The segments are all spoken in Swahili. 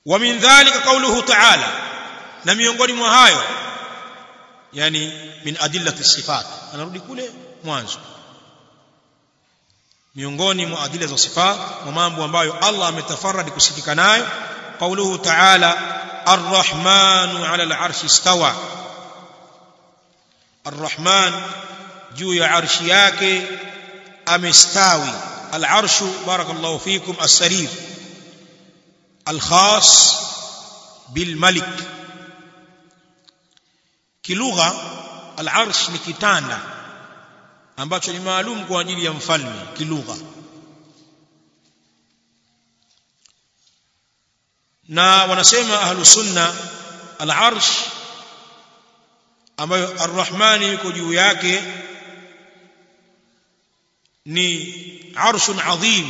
wa min dhalika qawluhu ta'ala na miongoni mwa hayo yani min adillati sifat anarudi kule mwanzo miongoni mwa adila za sifat na mambo ambayo Allah ametafarradi kusifika nayo qawluhu ta'ala ar-rahmanu 'ala al-'arshi istawa ar-rahman juu ya arshi yake amestawi al-arshu barakallahu fikum as-sarir al-khas bil malik kilugha al-arsh ni kitanda ambacho ni maalum kwa ajili ya mfalme kilugha na wanasema ahlus sunna al-arsh ambayo ar-rahmani yuko juu yake ni arshun adhim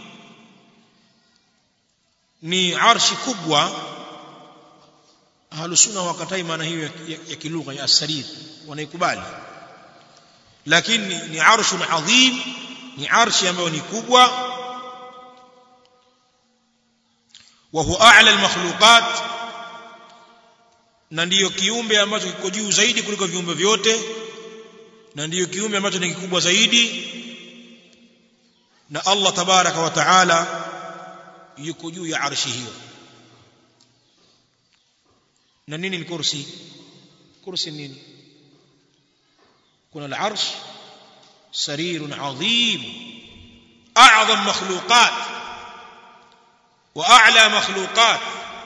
ni arshi kubwa ahlus sunna wakatai maana hiyo ya, ya, ya kilugha ya asarir wanaikubali lakini ni arshun adhim ni arshi ambayo ni kubwa wa huwa a'la al-makhluqat na ndiyo kiumbe ambacho kiko juu zaidi kuliko viumbe vyote na ndiyo kiumbe ambacho ni kikubwa zaidi na Allah tabaraka wa taala yuko juu ya arshi hiyo na nini ni kursi kursi nini kuna al-arsh sarirun adhim a'zam makhluqat wa a'la makhluqat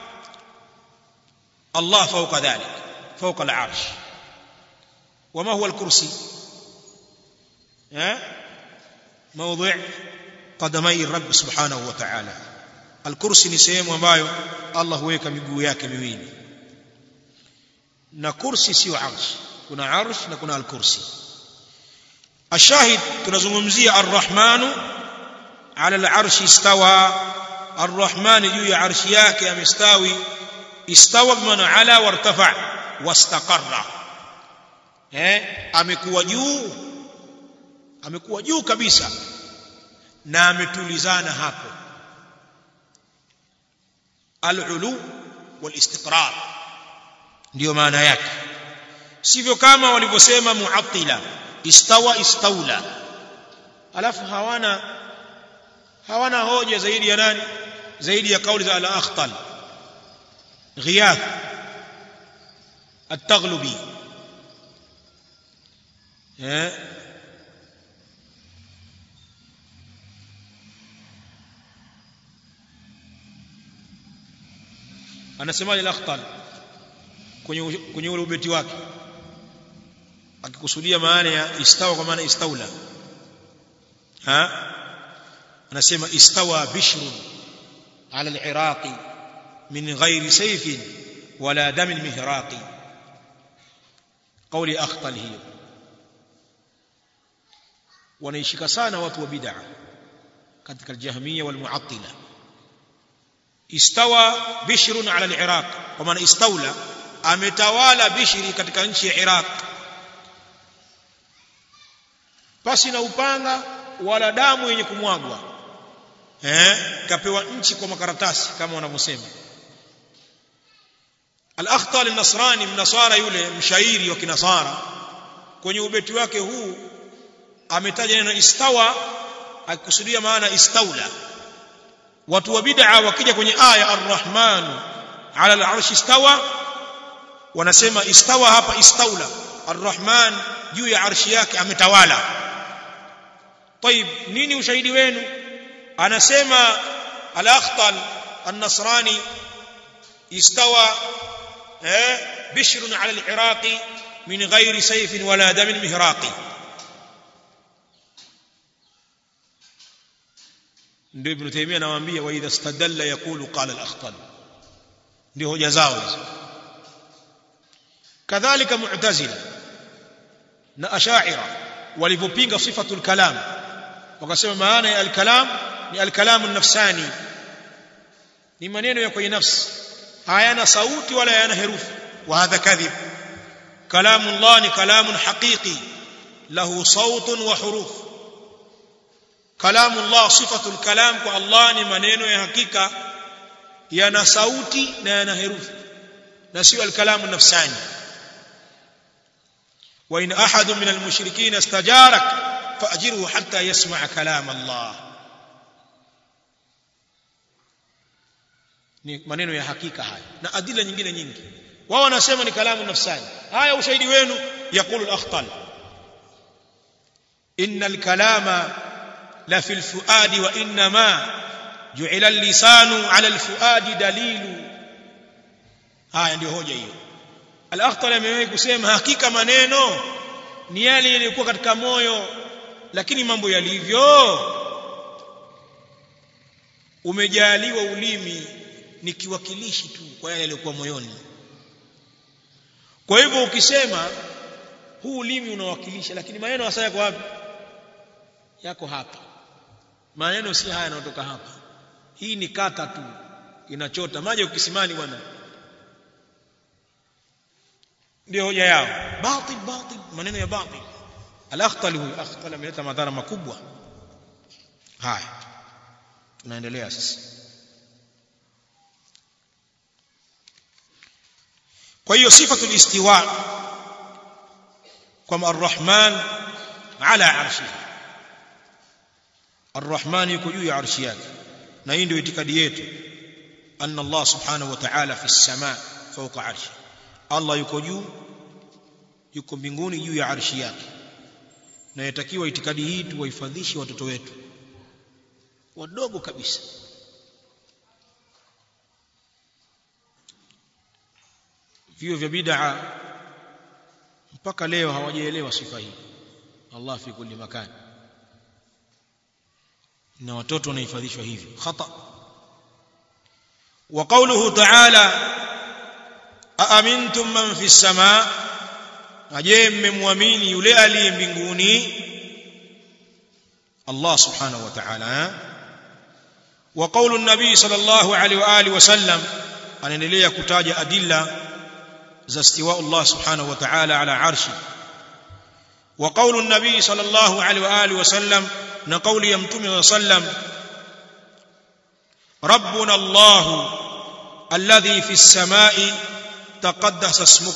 الله فوق ذلك فوق العرش وما هو الكرسي ها موضع قدمي الرب سبحانه وتعالى الكرسي ni sehemu ambayo Allah huweka miguu yake miwili na kursi sio arsh kuna arsh na kuna al-kursi ashahid tunazungumzia ar-rahmanu ala al-arsh istawa ar-rahman juu ya arshi yake amestawi istawa bimana ala wartafa wastaqarra eh amekuwa juu amekuwa juu kabisa na ametulizana hapo al-ulu wal-istiqrar ndio maana yake sivyo kama walivyosema muattila istawa istaula alafu hawana hawana hoja zaidi ya nani zaidi ya kauli za al-akhtal غياث التغلبي anasemaje al-akhtal kwenye kwenye ule ubeti wake akikusudia maana ya istawa kwa maana istaula ha anasema istawa bishrun ala al-iraqi من غير سيف ولا دم مهراق قولي أخطل هي wanaishika sana watu wa bid'a katika aljahmiya walmu'attila istawa bishrun ala al-iraq kwa maana istawla ametawala bishri katika nchi ya iraq pasi na upanga wala damu yenye kumwagwa eh kapewa nchi kwa makaratasi kama wanavyosema al-akhtal an-nasrani mnasara yule mshairi wa kinasara kwenye ubeti wake huu ametaja neno istawa akikusudia maana istaula watu wa bid'a wakija kwenye aya ar-rahman ala al-arsh istawa wanasema istawa hapa istaula ar-rahman juu ya arshi yake ametawala طيب nini ushahidi wenu anasema al-akhtal an-nasrani istawa eh bishrun ala al-iraqi min ghairi sayfin wala damin mihraqi ndio ibn taymiyyah anawaambia wa idha istadalla yaqulu qala al-akhtal ndio hoja zao hizo kadhalika mu'tazila na asha'ira walipopinga sifatul kalam wakasema maana ya al-kalam ni al-kalamu nafsani ni maneno ya kwenye nafsi hayana sauti wala hayana herufi wa hadha kadhib kalamu Allah ni kalamun haqiqi lahu sautun wa huruf kalamu Allah sifatul kalam kwa Allah ni maneno ya hakika yana sauti na yana herufi na sio alkalamu nafsani wa in ahadun min almushrikeen istajarak faajiruhu hatta yasma' kalam Allah ni maneno ya hakika haya na adila nyingine nyingi wao wanasema ni kalamu nafsani haya ushahidi wenu yaqulu al-akhtal inna al-kalama la fi al-fuadi wa inna ma ju'ila al-lisanu 'ala al-fuadi dalilu haya ndio hoja hiyo al-akhtal amewahi kusema hakika maneno ni yale yaliyokuwa katika moyo lakini mambo yalivyo umejaliwa ulimi ni kiwakilishi tu kwa yale yaliyokuwa moyoni kwa hivyo ukisema huu ulimi unawakilisha lakini maneno hasa yako wapi yako hapa maneno si haya yanayotoka hapa hii ni kata tu inachota maji ukisimani bwana ndio hoja yao batil batil maneno ya batil al-akhtal huyu akhtal ameleta madhara makubwa haya tunaendelea sasa kwa hiyo sifatul istiwa kwamba arrahman ala arshihi arrahman yuko juu ya arshi yake na hii ndio itikadi yetu anna allah subhanahu wa ta'ala fi as-samaa fawqa arshi allah yuko juu yuko mbinguni juu ya arshi yake na yatakiwa itikadi hii tuwahifadhishe watoto wetu wadogo kabisa vio vya bid'a mpaka leo hawajaelewa sifa hii Allah fi kulli makan na watoto wanahifadhishwa hivyo khata wa qawluhu ta'ala aamintum man fi samaa aje mmemwamini yule aliye mbinguni Allah subhanahu wa ta'ala wa qawlu an-nabi sallallahu alaihi wa alihi wasallam anaendelea kutaja adilla za istiwa Allah subhanahu wa ta'ala ala arshi wa qawlu an-nabi sallallahu alaihi wa alihi wasallam na qawli ya mtume sallam rabbuna Allah alladhi fi as-samai taqaddasa ismuk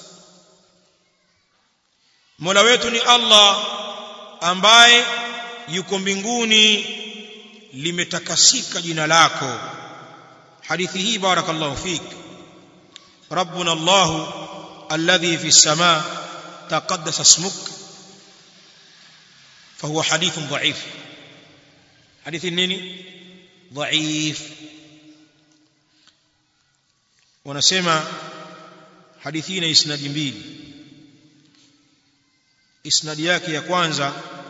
Mola wetu ni Allah ambaye yuko mbinguni limetakasika jina lako hadithi hii barakallahu fik ربنا الله الذي في السماء تقدس اسمك فهو حديث ضعيف حديث نيني ضعيف ونسمع حديثين اسناد mbili isnad yake ya kwanza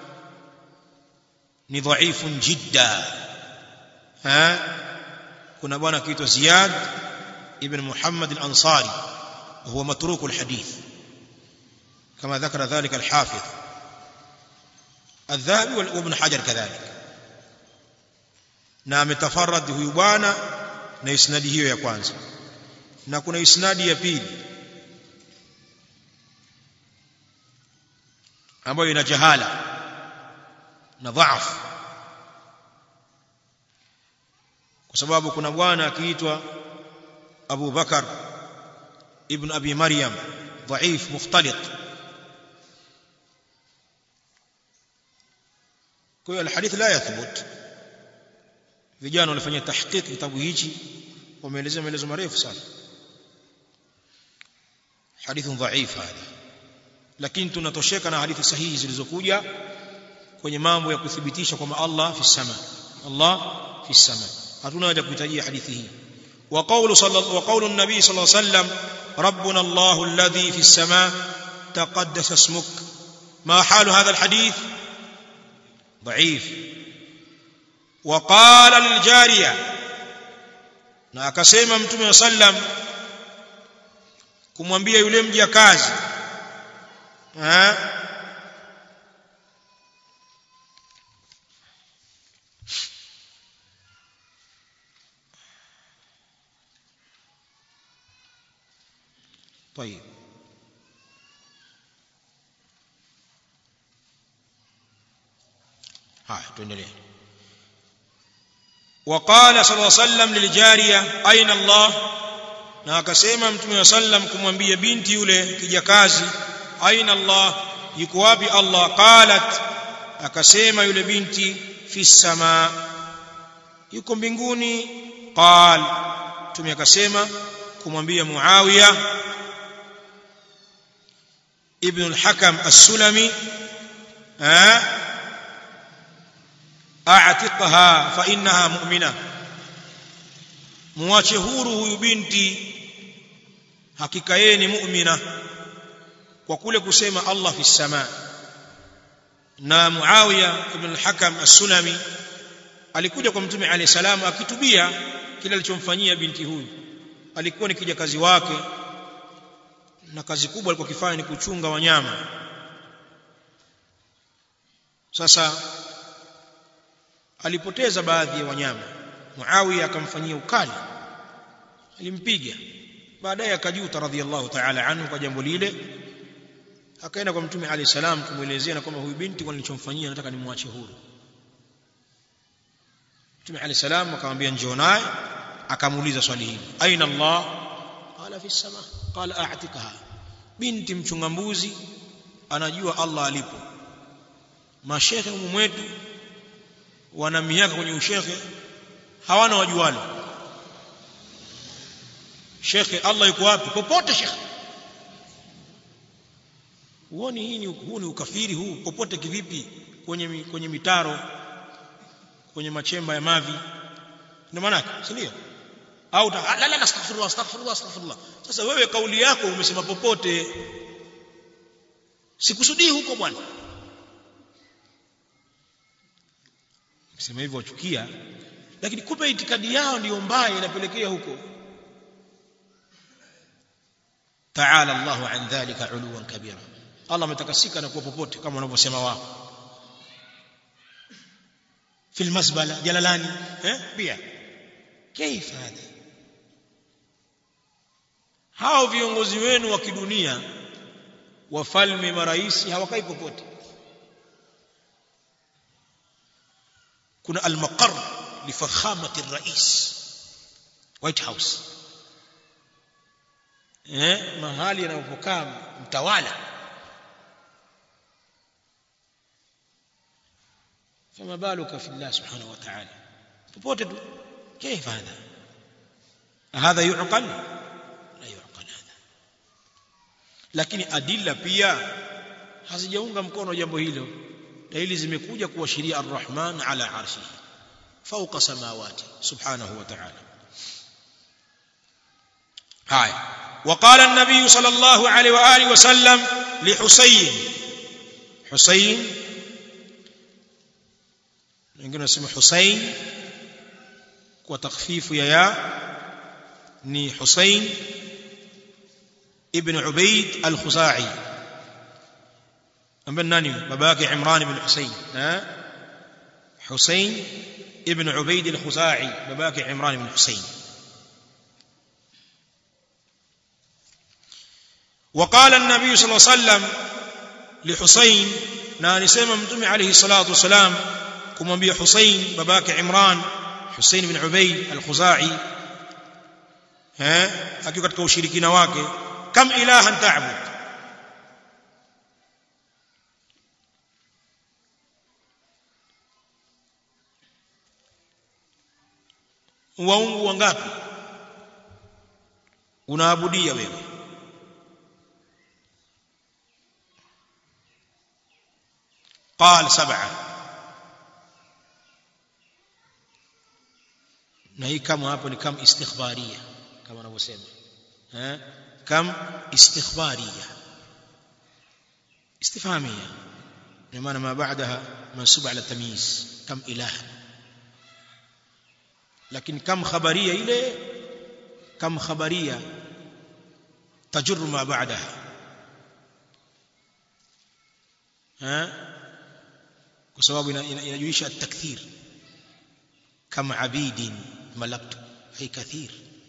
ni dhaifun jidda ha kuna bwana kiitwa Ziyad ابن محمد الأنصاري وهو متروك الحديث كما ذكر ذلك الحافظ الذهبي وابن حجر كذلك na ametafarad huyu bwana na isnadi hiyo ya kwanza na kuna isnadi ya pili ambayo ina jahala na dhaaf kwa sababu kuna bwana akiitwa أبو بكر ابن أبي مريم ضعيف مختلط kwa الحديث لا يثبت vijana walifanya tahqiq kitabu hichi wameelezea maelezo marefu sana hadith dhaif hada lakini tunatosheka na hadithi sahihi zilizokuja kwenye mambo ya kuthibitisha kwamba Allah fi sama Allah fi sama hatuna haja kuhitajia hadithi hii وقول صلى وقول النبي صلى الله عليه وسلم ربنا الله الذي في السماء تقدس اسمك ما حال هذا الحديث ضعيف وقال للجاريه na akasema mtume wa sallam kumwambia yule mjakazi eh طيب haya tuendelee وقال صلى الله عليه وسلم للجاريه اين الله na akasema mtume wa sallam kumwambia binti yule kijakazi aina Allah yuko wapi Allah qalat akasema yule binti fi sama yuko mbinguni qal mtume akasema kumwambia Muawiya ibn al-Hakam as-Sulami a'tiqha fa innaha mu'mina muache huru huyu binti hakika yeye ni mu'mina kwa kule kusema Allah fi sama na Muawiya ibn al-Hakam as-Sulami alikuja kwa mtume alayhi salam akitubia kile alichomfanyia binti huyu alikuwa ni kijakazi wake na kazi kubwa alikuwa kifanya ni kuchunga wanyama sasa alipoteza baadhi ya wanyama Muawiya akamfanyia ukali alimpiga baadaye akajuta radhiallahu ta'ala anhu kwa jambo lile akaenda kwa mtume alayhi salam kumuelezea na kwamba huyu binti kwa nilichomfanyia nataka nimwache huru mtume alayhi salam akamwambia njoo naye akamuuliza swali hili aina Allah qala fi sama qala a'tikha binti mchunga mbuzi anajua Allah alipo mashekhe humu mwetu wana miaka kwenye ushekhe hawana wajualo shekhe Allah yuko wapi popote shekhe huoni hii ni huu ni ukafiri huu popote kivipi kwenye kwenye mitaro kwenye machemba ya mavi ndio maana si ndio au la la astaghfirullah astaghfirullah astaghfirullah sasa wewe kauli yako umesema popote sikusudii huko bwana sema hivyo wachukia lakini kumbe itikadi yao ndiyo mbaya inapelekea huko ta'ala Allahu an dhalika uluwan kabira Allah ametakasika na kuwa popote kama wanavyosema wao في المزبلة جلالاني ها بيع كيف هذا hao viongozi wenu wa kidunia wafalme maraisi hawakai popote kuna almaqar lifakhamati rais white house eh mahali anapokaa mtawala فما بالك في الله سبحانه وتعالى popote tu كيف هذا هذا يعقل لا يعقل هذا lakini adilla pia hazijaunga mkono jambo hilo dalili zimekuja kuashiria arrahman ala arshihi fawqa samawati subhanahu wa ta'ala haya وقال النبي صلى الله عليه واله وسلم لحسين حسين wengine wanasema Hussein kwa takhfifu ya ya ni Hussein ibn Ubayd al-Khuzai ambaye nani baba yake Imran ibn Hussein ha Hussein ibn Ubayd al-Khuzai baba yake Imran ibn Hussein وقال النبي صلى الله عليه وسلم لحسين na alisema mtume alayhi salatu wasalam kumwambia Hussein babake Imran Hussein bin Ubayd al-Khuzai eh akiwa katika ushirikina wake kam ilahan ta'bud waungu wangapi unaabudia wewe قال سبعه na hii kama hapo ni kam istikhbaria kama wanavyosema eh kam istikhbaria istifhamia ni maana ma baadaha mansub ala tamyiz kam ilaha lakini kam khabaria ile kam khabaria tajur ma baadaha eh kwa sababu inajuisha at-takthir كم عبيد ملكت أي كثير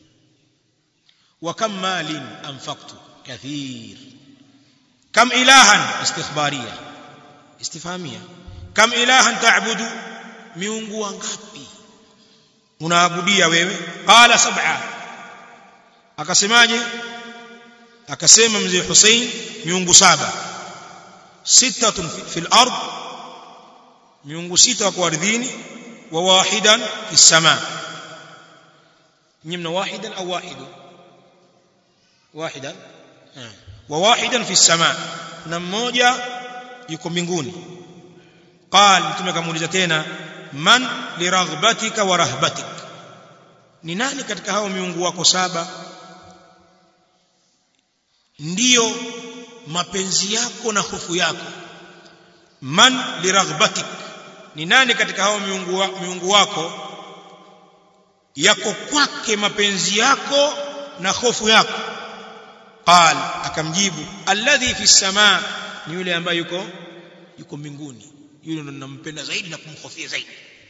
وكم مال أنفقت كثير كم إلها استخبارية استفهامية كم إلها تعبد miungu wangapi unaabudia wewe qala sab'a akasemaje akasema mzee Hussein miungu saba sittatun fil ard miungu sita wako ardhini wa wahidan fis sama nyimna wahidan au wahidu wahidan wa wahidan fis sama na mmoja yuko mbinguni qal mtume akamuuliza tena man liraghbatika wa rahbatik ni nani katika hao miungu wako saba ndiyo mapenzi yako na hofu yako man liraghbatik ni nani katika hao miungu, wa, miungu wako yako kwake mapenzi yako na hofu yako qal akamjibu alladhi fi samaa ni yule ambaye yuko yuko mbinguni yule ndo ninampenda zaidi na kumhofia zaidi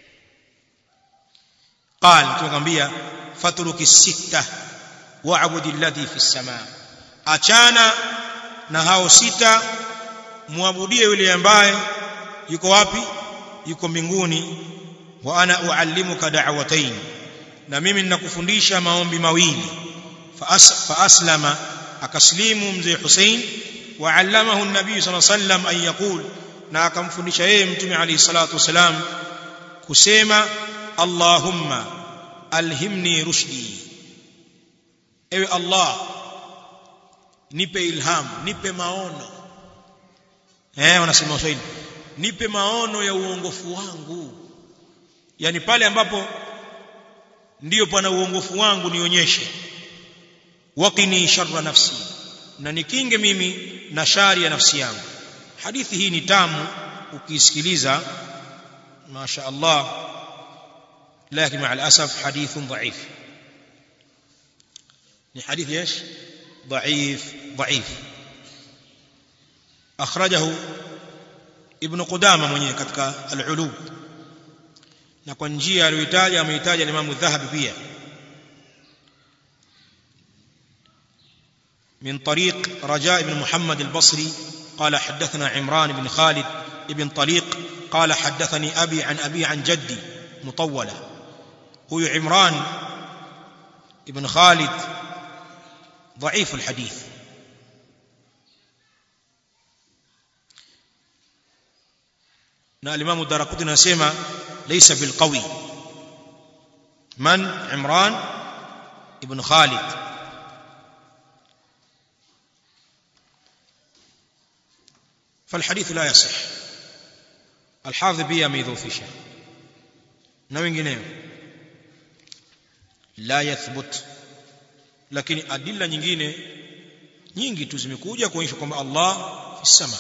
qal tukamwambia fatruki sita wa'budi alladhi fi samaa achana na hao sita muabudie yule ambaye yuko wapi yuko mbinguni wa ana uallimuka da'watayn na mimi ninakufundisha maombi mawili fa aslama akaslimu mzee Hussein wa allamahu an-nabii sallallahu alayhi wasallam an yaqul na akamfundisha yeye mtume alayhi salatu wasalam kusema Allahumma alhimni rushdi ewe Allah nipe ilham nipe maono eh wanasema Waswahili nipe maono ya uongofu wangu yani pale ambapo ndiyo pana uongofu wangu nionyeshe waqini sharra nafsi na nikinge mimi na shari ya nafsi yangu hadithi hii ni tamu ukisikiliza masha Allah lakini مع الاسف حديث ضعيف ni hadithi ايش ضعيف ضعيف اخرجه ابن قدامه mwenyewe katika al-ulub na kwa njia aliyoitaja ameitaja Imam Dhahabi pia من طريق رجاء بن محمد البصري قال حدثنا عمران بن خالد بن طليق قال حدثني أبي عن أبي عن جدي مطولة هو عمران بن خالد ضعيف الحديث na الإمام الدارقطني anasema ليس بالقوي من عمران ابن خالد فالحديث لا يصح الحافظ بيا ميذوفisha na wengineo la yathbut lakini adilla nyingine nyingi tu zimekuja kuonyesha kwamba Allah fi sama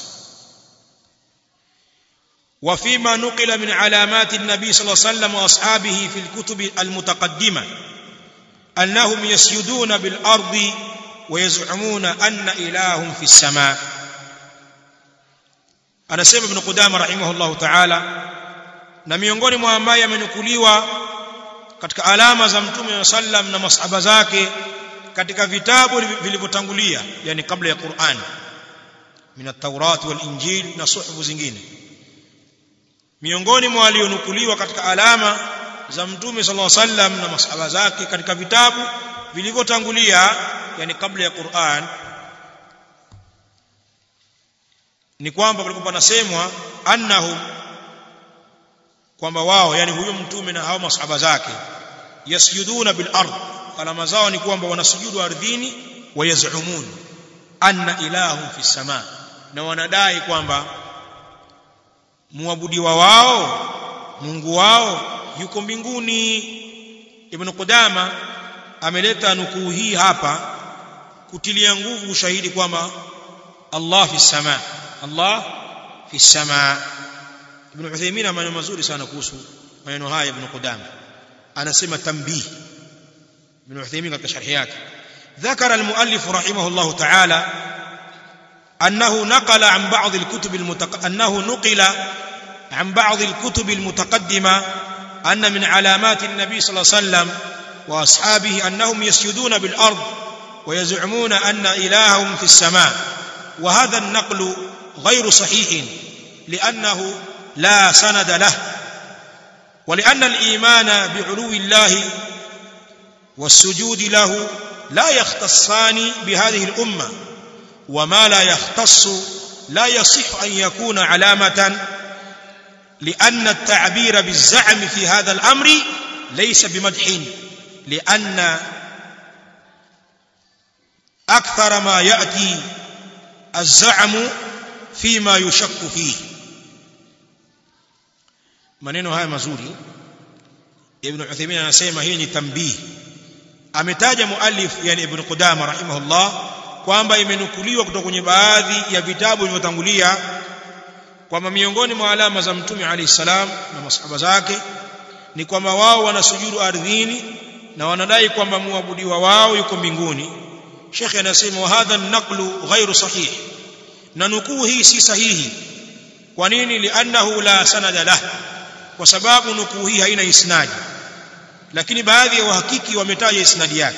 وفيما نقل من علامات النبي صلى الله عليه وسلم واصحابه في الكتب المتقدمه انهم يسجدون بالارض ويزعمون ان الههم في السماء anasema ibn Qudama rahimahullah ta'ala na miongoni mwa ambaye amenukuliwa katika alama za mtume wa sallam na masahaba zake katika vitabu vilivyotangulia yani kabla ya Qur'an min at-Taurat wal Injil na suhufu zingine miongoni mwa walionukuliwa katika alama za mtume sallallahu alaihi wasallam na masahaba zake katika vitabu vilivyotangulia yani kabla ya Qur'an ni kwamba palikuwa panasemwa annahum kwamba wao yani huyo mtume na hao masahaba zake yasjuduna bil ard alama zao ni kwamba wanasujudu ardhini wayazumun anna ilahum fi sama na wanadai kwamba muabudiwa wao Mungu wao yuko mbinguni Ibn Qudama ameleta nukuu hii hapa kutilia nguvu ushahidi kwamba Allah fi sama Allah fi sama Ibn Uthaymeen maneno mazuri sana kuhusu maneno haya Ibn Qudama anasema tambih Ibn Uthaymeen katika sharhi yake ذكر المؤلف رحمه الله تعالى أنه نقل عن بعض الكتب المتق... أنه نقل عن بعض الكتب المتقدمة أن من علامات النبي صلى الله عليه وسلم وأصحابه أنهم يسجدون بالأرض ويزعمون أن إلههم في السماء وهذا النقل غير صحيح لأنه لا سند له ولأن الإيمان بعلو الله والسجود له لا يختصان بهذه الأمة وما لا يختص لا يصح أن يكون علامة لأن التعبير بالزعم في هذا الأمر ليس بمدح لأن أكثر ما يأتي الزعم فيما يشك فيه maneno haya mazuri ibn Uthaymeen anasema hii ni tambii ametaja muallif yani ibn Qudama rahimahullah kwamba imenukuliwa kutoka kwenye baadhi ya vitabu vilivyotangulia kwamba miongoni mwa alama za mtume alayhi salam na masahaba zake ni kwamba wao wanasujudu ardhini na wanadai kwamba muabudiwa wao yuko mbinguni Sheikh anasema wa hadha an-naqlu ghairu sahih na nukuu hii si sahihi kwa nini li'annahu la sanada lah kwa sababu nukuu hii haina isnadi lakini baadhi ya wahakiki wametaja isnadi yake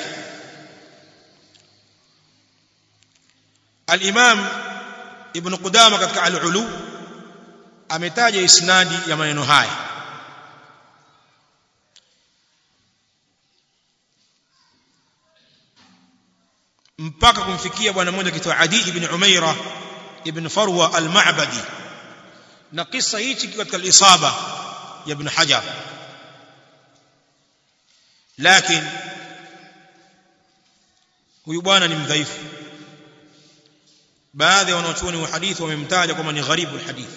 al-Imam Ibn Qudama katika al-Ulu ametaja isnadi ya maneno haya mpaka kumfikia bwana mmoja kitwa Adi ibn Umaira ibn Farwa al-Ma'badi na kisa hichi katika al-Isaba ya ibn Hajar lakini huyu bwana ni mdhaifu baadhi ya wanachuoni wa hadithi wamemtaja kwamba ni gharibu alhadith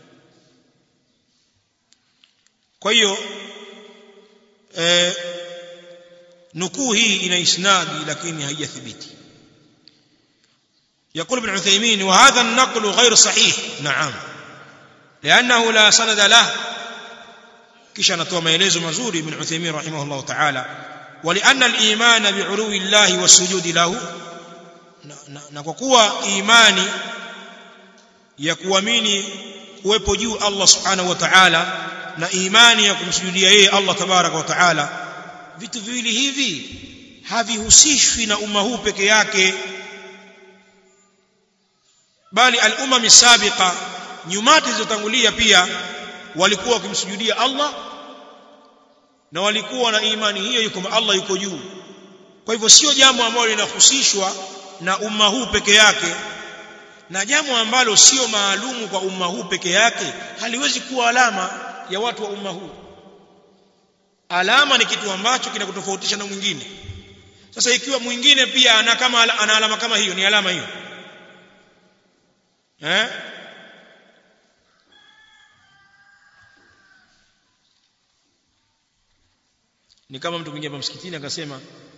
kwa hiyo eh, nukuu hii ina isnadi lakini haijathibiti يقول ابن عثيمين وهذا النقل غير صحيح نعم لأنه لا سند له kisha anatoa maelezo mazuri ibn Uthaymeen rahimahullah ta'ala ولأن الإيمان بعلو الله والسجود له na kwa kuwa imani ya kuamini kuwepo juu Allah subhanahu wa ta'ala na imani ya kumsujudia yeye Allah tabaraka wa ta'ala vitu viwili hivi havihusishwi na umma huu peke yake bali al-umam sabiqa nyumati zilizotangulia pia walikuwa wakimsujudia Allah na walikuwa na imani hiyo yuko Allah yuko juu kwa hivyo sio jambo ambalo linahusishwa na umma huu peke yake na jambo ambalo sio maalumu kwa umma huu peke yake haliwezi kuwa alama ya watu wa umma huu alama ni kitu ambacho kinakutofautisha na mwingine sasa ikiwa mwingine pia ana kama ana alama kama hiyo ni alama hiyo eh ni kama mtu kuingia msikitini akasema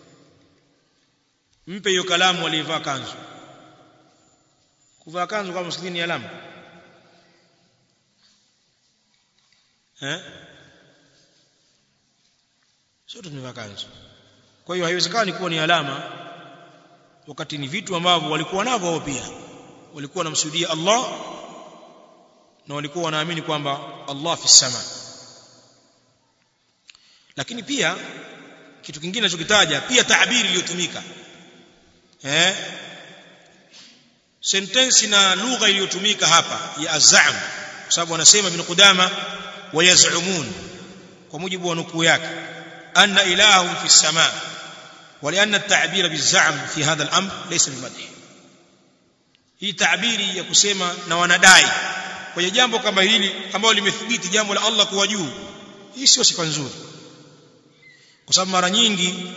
mpe hiyo kalamu aliyevaa kanzu kuvaa kanzu kama msikitini ni alama eh sote tumevaa kanzu kwa hiyo haiwezekani kuwa ni alama wakati ni vitu ambavyo walikuwa navyo wao pia walikuwa wanamsujudia Allah na walikuwa wanaamini kwamba Allah fi sama lakini pia kitu kingine ninachokitaja pia taabiri iliyotumika eh sentensi na lugha iliyotumika hapa ya azam kwa sababu wanasema ibn Qudama wayazumun kwa mujibu wa nukuu yake anna ilahum fi sama ولأن التعبير بالزعم في هذا الأمر ليس بمدح hii tabiri ya kusema na wanadai kwenye jambo kama hili ambalo limethibiti jambo la Allah kuwa juu hii sio sifa nzuri kwa sababu mara nyingi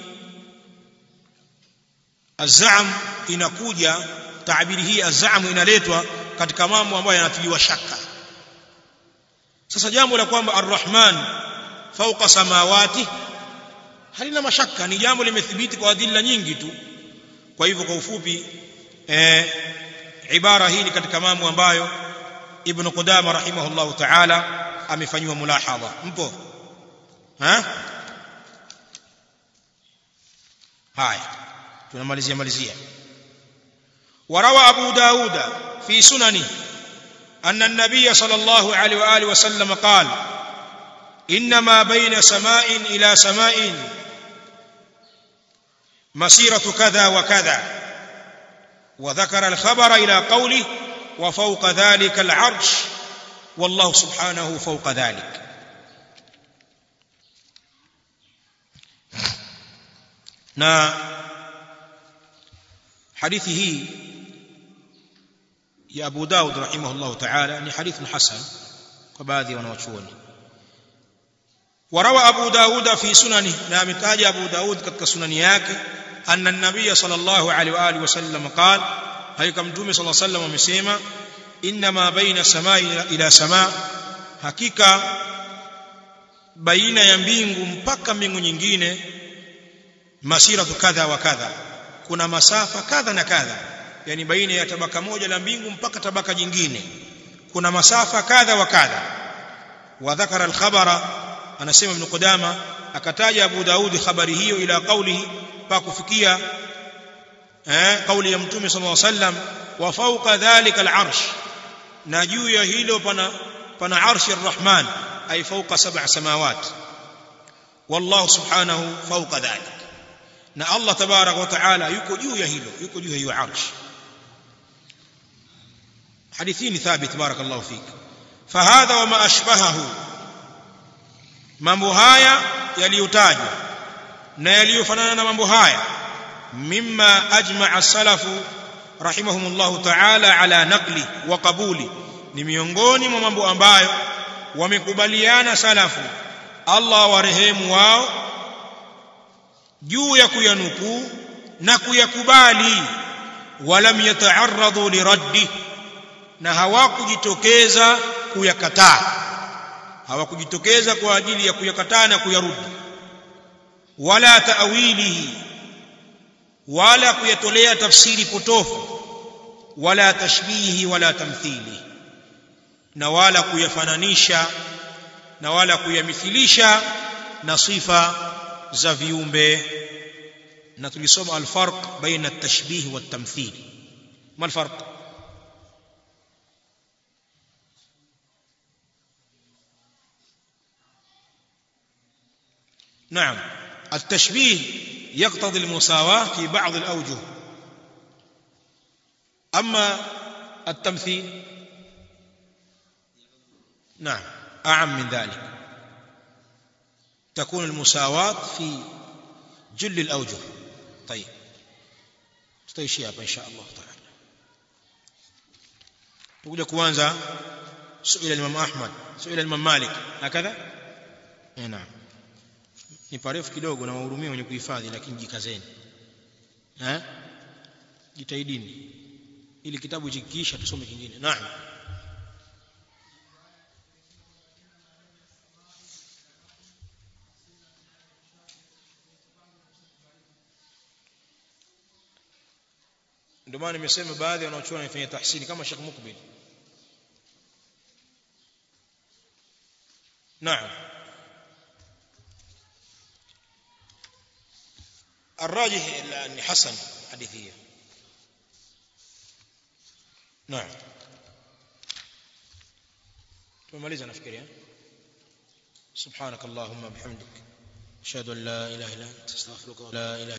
azam inakuja taabiri hii azam inaletwa katika mambo ambayo yanatiliwa shaka sasa jambo la kwamba arrahman fauqa samawati halina mashaka ni jambo limethibiti kwa adilla nyingi tu kwa hivyo kwa ufupi eh, ibara hii ni katika mambo ambayo ibn Qudama rahimahullahu ta'ala amefanywa mulahadha mpo ha haya tunamalizia malizia وروى أبو داود في سننه أن النبي صلى الله عليه وآله وسلم قال إنما بين سماء إلى سماء مسيرة كذا وكذا وذكر الخبر إلى قوله وفوق ذلك العرش والله سبحانه فوق ذلك na hadithi hii ya Abu Daud rahimahullah ta'ala ni hadithun hasan kwa baadhi ya wanawachuoni وروى أبو داود في سننه نعم تاج أبو داود كتك سننياك أن النبي صلى الله عليه وآله وسلم قال هيك متومي صلى الله عليه وسلم ومسيما إنما بين سماء إلى سماء hakika baina ya mbingu mpaka mbingu nyingine masiratu kadha wa kadha kuna masafa kadha na kadha yani baina ya tabaka moja la mbingu mpaka tabaka jingine kuna masafa kadha wa kadha wa dhakara al-khabara anasema ibn Qudama akataja Abu Daud habari hiyo ila qawlihi pa kufikia eh kauli ya mtume sallallahu alaihi wasallam wa fawqa dhalika al-arsh na juu ya hilo pana pana arshi ar-rahman ay fawqa sab'a samawat wallahu subhanahu fawqa dhalik na Allah tabarak wa taala yuko juu ya hilo yuko juu ya hiyo arsh hadithini thabit barakallahu fik fahadha wa ma ashbahahu mambo haya yaliyotajwa na yaliyofanana na mambo haya mimma ajma'a salafu rahimahumullah ta'ala ala naqli wa qabuli ni miongoni mwa mambo ambayo wamekubaliana salafu Allah warehemu wao juu ya kuyanukuu na kuyakubali walam yata'arradu liraddi na hawakujitokeza kuyakataa hawakujitokeza kwa ajili ya kuyakataa na kuyarudi wala taawilihi wala kuyatolea tafsiri potofu wala tashbihi wala tamthili na wala kuyafananisha na wala kuyamithilisha na sifa za viumbe na tulisoma alfarq baina at-tashbih wa at-tamthil ma alfarq نعم التشبيه يقتضي المساواة في بعض الأوجه أما التمثيل نعم أعم من ذلك تكون المساواة في جل الأوجه طيب تتيشي إن شاء الله تعالى تقول كوانزا سئل الإمام أحمد سئل الإمام مالك هكذا نعم ni parefu kidogo na wahurumia wenye kuhifadhi lakini jikazeni eh jitahidini ili kitabu chikiisha tusome kingine naam ndio maana nimesema baadhi wanaochuona wanafanya tahsini kama Sheikh Mukbil naam الراجح أن حسن حديثية نعم tumemaliza nafikiria سبحانك اللهم بحمدك اشهد ان لا اله الا انت استغفرك ولا اله